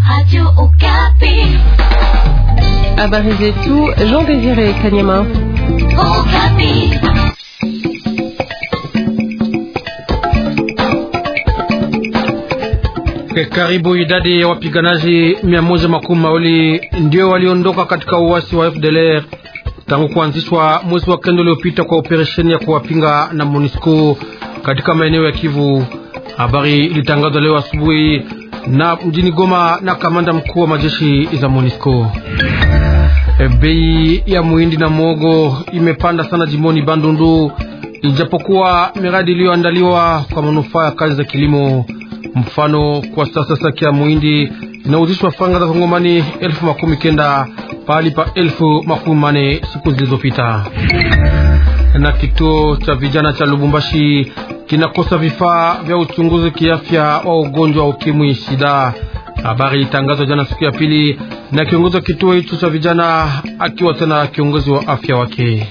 Habari zetu Jean Désiré Kanyama. Karibu idadi ya wapiganaji mia moja makumi mawili ndio waliondoka katika uasi wa FDLR tangu kuanzishwa mwezi wa kenda uliopita kwa operesheni ya kuwapinga na MONUSCO katika maeneo ya Kivu. Habari ilitangazwa leo asubuhi na mjini Goma na kamanda mkuu wa majeshi za MONUSCO. Bei ya muhindi na mwogo imepanda sana jimboni Bandundu, ijapokuwa miradi iliyoandaliwa kwa manufaa ya kazi za kilimo. Mfano, kwa sasa saki ya muhindi inauzishwa franga za Kongomani elfu makumi kenda pahali pa elfu makumi mane siku zilizopita. Na kituo cha vijana cha Lubumbashi kinakosa vifaa vya uchunguzi kiafya wa ugonjwa wa ukimwi sida. Habari ilitangazwa jana siku ya pili na kiongozi wa kituo hicho cha vijana akiwa tena kiongozi wa afya wake.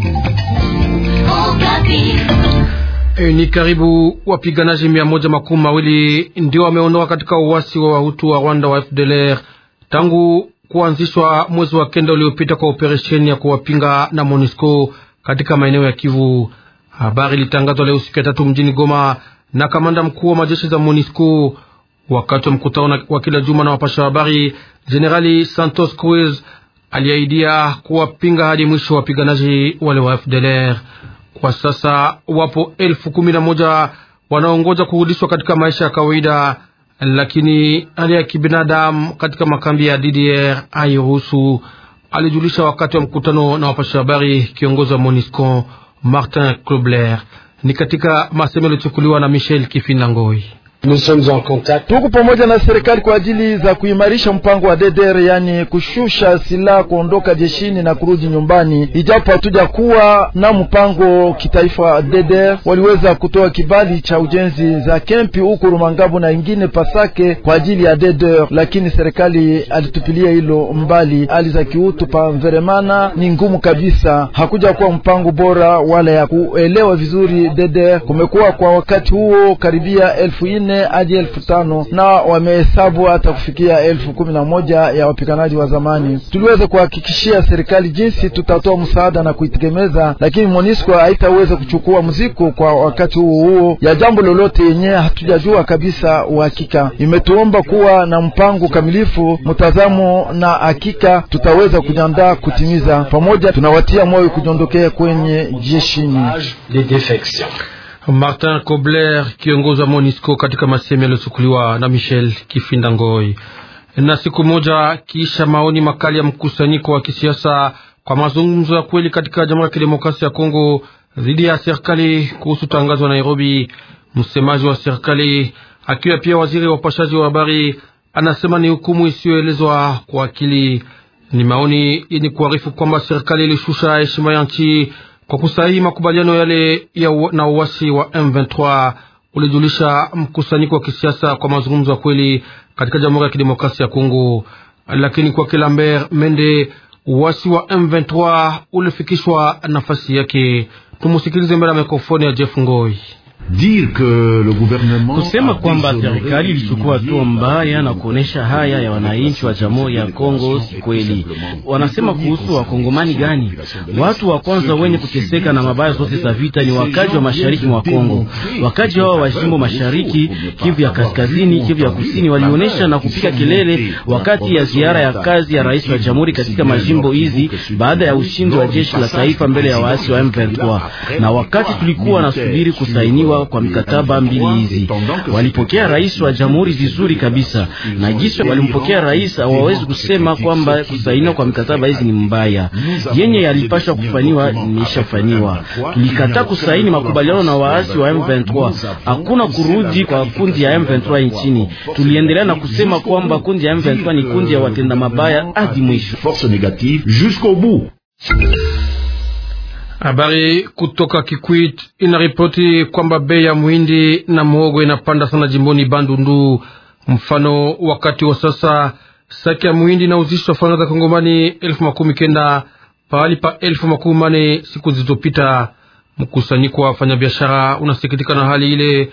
E, ni karibu wapiganaji mia moja makumi mawili ndio wameondoka katika uwasi wa wahutu wa Rwanda wa FDLR tangu kuanzishwa mwezi wa kenda uliopita kwa operesheni ya kuwapinga na MONUSCO katika maeneo ya Kivu. Habari ilitangazwa leo siku ya tatu mjini Goma na kamanda mkuu wa majeshi za MONUSCO wakati wa mkutano wa kila juma na wapasha habari. Jenerali Santos Cruz aliahidia kuwapinga hadi mwisho wa wapiganaji wale wa FDLR. Kwa sasa wapo elfu kumi na moja wanaongoja kurudishwa katika maisha ya kawaida, lakini hali ya kibinadamu katika makambi ya DDR hairuhusu, alijulisha wakati wa mkutano na wapasha habari kiongozi wa MONUSCO Martin Klobler. Ni katika masemo yaliyochukuliwa na Michel Kifinda Ngoi. Tuko pamoja na serikali kwa ajili za kuimarisha mpango wa DDR, yani kushusha silaha, kuondoka jeshini na kurudi nyumbani. Ijapo hatuja kuwa na mpango kitaifa wa DDR, waliweza kutoa kibali cha ujenzi za kempi huko Rumangabo na ingine Pasake kwa ajili ya DDR, lakini serikali alitupilia hilo mbali. Hali za kiutu pa Mveremana ni ngumu kabisa, hakuja kuwa mpango bora wala ya kuelewa vizuri DDR. Kumekuwa kwa wakati huo karibia elfu ine hadi elfu tano na wamehesabu hata kufikia elfu kumi na moja ya wapiganaji wa zamani. Tuliweza kuhakikishia serikali jinsi tutatoa msaada na kuitegemeza, lakini MONUSCO haitaweza kuchukua mzigo kwa wakati huo huo ya jambo lolote yenye hatujajua kabisa uhakika. Imetuomba kuwa na mpango kamilifu, mtazamo na hakika tutaweza kujiandaa kutimiza. Pamoja tunawatia moyo kujiondokea kwenye jeshini. Martin Kobler, kiongozi wa MONUSCO katika masemi yaliyochukuliwa na Michel Kifinda Ngoi. Na siku moja kisha maoni makali ya mkusanyiko wa kisiasa kwa mazungumzo ya kweli katika Jamhuri ya Kidemokrasia ya Kongo dhidi ya serikali kuhusu tangazo la Nairobi, msemaji wa serikali akiwa pia waziri wa upashaji wa habari anasema ni hukumu isiyoelezwa kwa akili. Ni maoni yenye kuarifu kwamba serikali ilishusha heshima ya nchi kwa kusahihi makubaliano yale ya na uasi wa M23, ulijulisha mkusanyiko wa kisiasa kwa mazungumzo ya kweli katika Jamhuri ya Kidemokrasia ya Kongo. Lakini kwa Lambert Mende, uasi wa M23 ulifikishwa nafasi yake. Tumusikilize mbele ya mikrofoni ya Jeff Ngoi. Kusema kwamba serikali ilichukua hatua mbaya na kuonesha haya ya wananchi wa Jamhuri ya Kongo si kweli. Wanasema kuhusu wakongomani gani? Watu wa kwanza wenye kuteseka na mabaya zote za vita ni wakaji wa mashariki mwa Kongo. Wakaji hao wa jimbo mashariki, Kivu ya kaskazini, Kivu ya kusini, walionyesha na kupiga kelele wakati ya ziara ya kazi ya rais wa jamhuri katika majimbo hizi baada ya ushindi wa jeshi la taifa mbele ya waasi wa M23, na wakati tulikuwa nasubiri kusainiwa kwa mikataba mbili hizi. Walipokea rais wa jamhuri vizuri kabisa, na jinsi walimpokea rais, hawawezi kusema kwamba kusainiwa kwa mikataba hizi ni mbaya. Yenye yalipashwa kufanywa imeshafanywa. Tulikataa kusaini makubaliano na waasi wa M23. Hakuna kurudi kwa kundi ya M23 nchini. Tuliendelea na kusema kwamba kundi ya M23 ni kundi ya watenda mabaya hadi mwisho. Habari kutoka Kikwit inaripoti kwamba bei ya muhindi na muhogo inapanda sana jimboni Bandundu. Mfano, wakati wa sasa saki ya muhindi inauzishwa faranga za Kongomani elfu makumi kenda pahali pa elfu makumi mane siku zilizopita. Mkusanyiko wa wafanyabiashara unasikitika na hali ile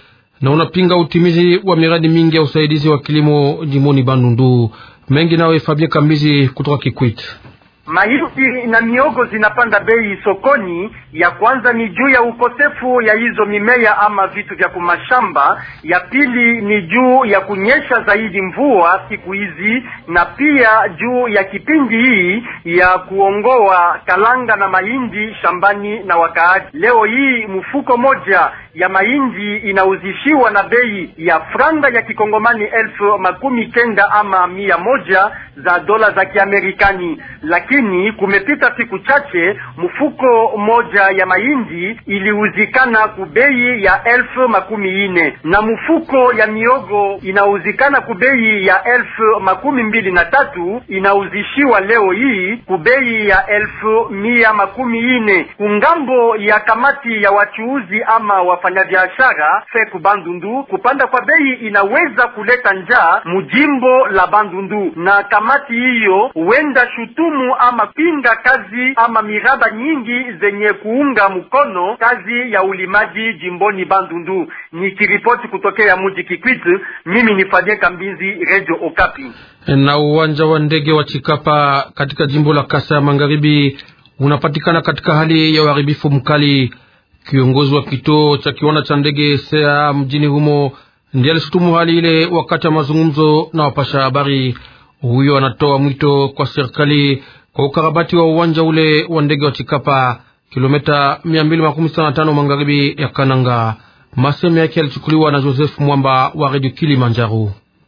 na unapinga utimizi wa miradi mingi ya usaidizi wa kilimo jimoni Bandundu. Mengi nawe Fabien Kambizi kutoka Kikwit. Mahindi na miogo zinapanda bei sokoni. Ya kwanza ni juu ya ukosefu ya hizo mimea ama vitu vya kumashamba. Ya pili ni juu ya kunyesha zaidi mvua siku hizi, na pia juu ya kipindi hii ya kuongoa kalanga na mahindi shambani na wakaaji. Leo hii mfuko moja ya mahindi inauzishiwa na bei ya franga ya kikongomani elfu makumi kenda ama mia moja za dola za Kiamerikani, lakini kumepita siku chache mfuko moja ya mahindi iliuzikana kubei ya elfu makumi ine na mfuko ya miogo inauzikana kubei ya elfu makumi mbili na tatu inauzishiwa leo hii kubei ya elfu mia makumi ine kungambo ya kamati ya wachuuzi ama wafanyabiashara feku Bandundu. Kupanda kwa bei inaweza kuleta njaa mujimbo la Bandundu, na kamati hiyo huenda shutumu ama pinga kazi ama miraba nyingi zenye kuunga mkono kazi ya ulimaji jimboni Bandundu. Nikiripoti kutokea muji Kikwit, mimi ni Fadien Kambinzi, Radio Okapi. Na uwanja wa ndege wa Chikapa katika jimbo la Kasa ya Magharibi unapatikana katika hali ya uharibifu mkali. Kiongozi wa kituo cha kiwanda cha ndege sea mjini humo ndiye alishutumu hali ile wakati wa mazungumzo na wapasha habari. Huyo anatoa mwito kwa serikali kwa ukarabati wa uwanja ule wa ndege wa Chikapa, kilomita mia mbili makumi sita na tano magharibi ya Kananga. Maseme yake yalichukuliwa na Joseph Mwamba wa redio Kilimanjaro.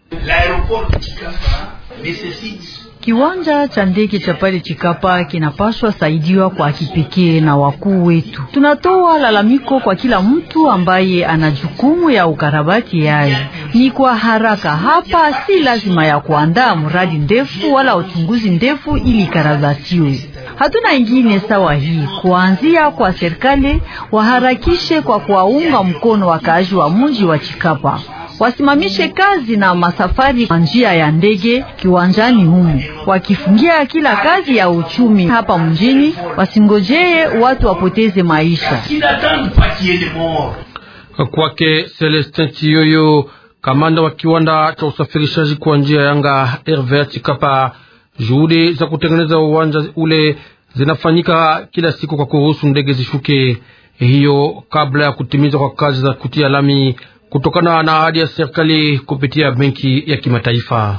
Kiwanja cha ndege cha pale Chikapa kinapaswa saidiwa kwa kipekee na wakuu wetu. Tunatoa lalamiko kwa kila mtu ambaye ana jukumu ya ukarabati yayo, ni kwa haraka. Hapa si lazima ya kuandaa mradi ndefu wala uchunguzi ndefu ili ikarabatiwe. Hatuna ingine sawa hii, kuanzia kwa serikali waharakishe kwa kuwaunga mkono wakaaji wa mji wa Chikapa wasimamishe kazi na masafari kwa njia ya ndege kiwanjani humu, wakifungia kila kazi ya uchumi hapa mjini, wasingojee watu wapoteze maisha. Kwake Celestin Chiyoyo, kamanda wa kiwanda cha usafirishaji kwa njia ya anga RVA Chikapa, juhudi za kutengeneza uwanja ule zinafanyika kila siku kwa kuruhusu ndege zishuke, hiyo kabla ya kutimizwa kwa kazi za kutia lami kutokana na ahadi ya serikali kupitia benki ya kimataifa.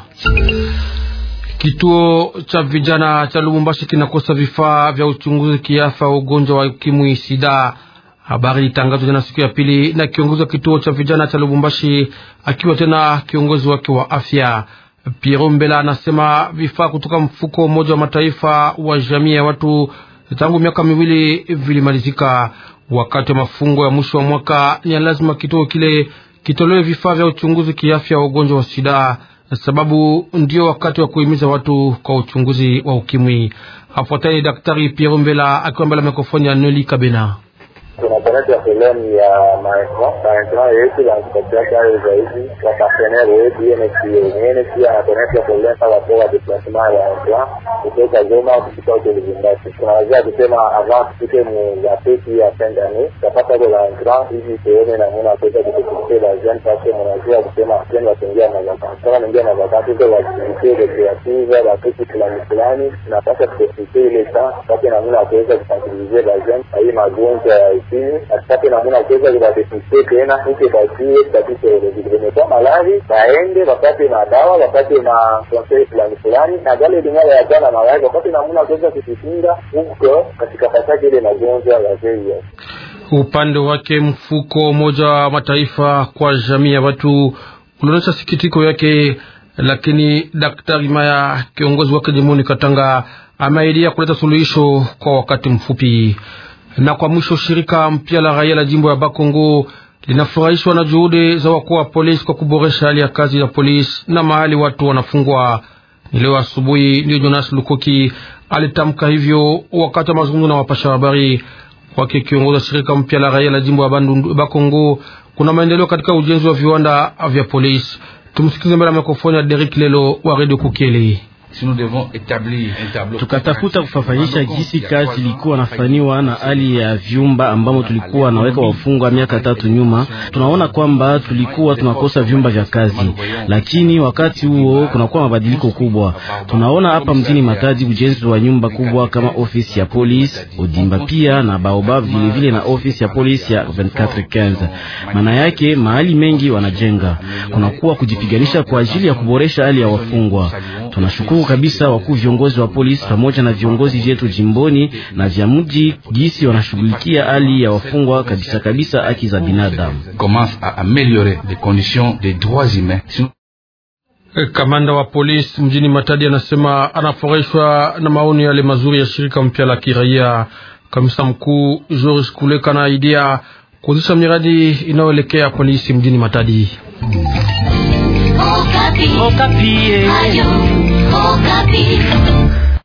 Kituo cha vijana cha Lubumbashi kinakosa vifaa vya uchunguzi kiafa ugonjwa wa ukimwi sida. Habari ilitangazwa jana siku ya pili na kiongozi wa kituo cha vijana cha Lubumbashi akiwa tena kiongozi wake wa afya. Piero Mbela anasema vifaa kutoka mfuko mmoja wa mataifa wa jamii ya watu tangu miaka miwili vilimalizika. Wakati wa mafungo ya mwisho wa mwaka, ni lazima kituo kile kitolewe vifaa vya uchunguzi kiafya wa ugonjwa wa sida, sababu ndio wakati wa kuhimiza watu kwa uchunguzi wa ukimwi. Afuataye Daktari Piero Mbela akiwa mbele ya mikrofoni ya Noli Kabena. Tunaponesha sehemu ya maentra yetu wanatupatiaka hayo zaidi wapartenere wetu UNHCR pia anaponesha kuleta watu wa deplasement ya entra kutoka Goma kufika huko Lubumbashi. Tunaweza kusema avant tufike mu gazeti ya fin d'année tapata ko la entra hivi tuone namna kuweza kutufikia la jeune parce mnajua kusema tena wataingia na vacances kama naingia na vacances kwa activité de créative la kitu fulani fulani tunapaswa kufikia ile saa pate namna kuweza kusensibiliser la jeune hii magonjwa ya asipate namuna kuweza kuwadefiste tena ike batie tatizo limekuwa malari baende wapate madawa wapate na konsei fulani fulani na gale lingala ya jana mawai wapate namuna kuweza kujikinga huko katika pataki ile magonjwa ya VIH. Upande wake mfuko Umoja wa Mataifa kwa jamii ya watu ulionyesha sikitiko yake, lakini Daktari Maya kiongozi wake jimboni Katanga ameahidia kuleta suluhisho kwa wakati mfupi na kwa mwisho, shirika mpya la raia la jimbo ya Bakongo linafurahishwa na juhudi za wakuu wa polisi kwa kuboresha hali ya kazi ya polisi na mahali watu wanafungwa. Ni leo asubuhi ndio Jonas Lukoki alitamka hivyo wakati wa mazungumzo na wapasha habari. Kwake kiongozi wa shirika mpya la raia la jimbo ya Bakongo, kuna maendeleo katika ujenzi wa viwanda vya polisi. Tumsikize mbele ya mikrofoni ya Derek Lelo wa Radio Kukieli. tukatafuta kufafanisha jinsi kazi ilikuwa nafanywa na hali ya vyumba ambamo tulikuwa naweka wafungwa miaka tatu nyuma. Tunaona kwamba tulikuwa tunakosa vyumba vya kazi, lakini wakati huo kunakuwa mabadiliko kubwa. Tunaona hapa mjini Matadi ujenzi wa nyumba kubwa kama ofisi ya polisi Odimba, pia na Baobab vile vile na ofisi ya polisi ya 2415. Maana yake mahali mengi wanajenga, kunakuwa kujipiganisha kwa ajili ya kuboresha hali ya wafungwa. Tunashukuru kabisa wakuu viongozi wa polisi pamoja na viongozi vyetu jimboni na vya mji gisi wanashughulikia hali ya wafungwa kabisa kabisa, haki za binadamu. Kamanda wa polisi mjini Matadi anasema anafurahishwa na maoni yale mazuri ya shirika mpya la kiraia. Kamisa mkuu George Kuleka na idea kuanzisha miradi inayoelekea polisi mjini Matadi. Okapi. Okapi. Ayo, Okapi.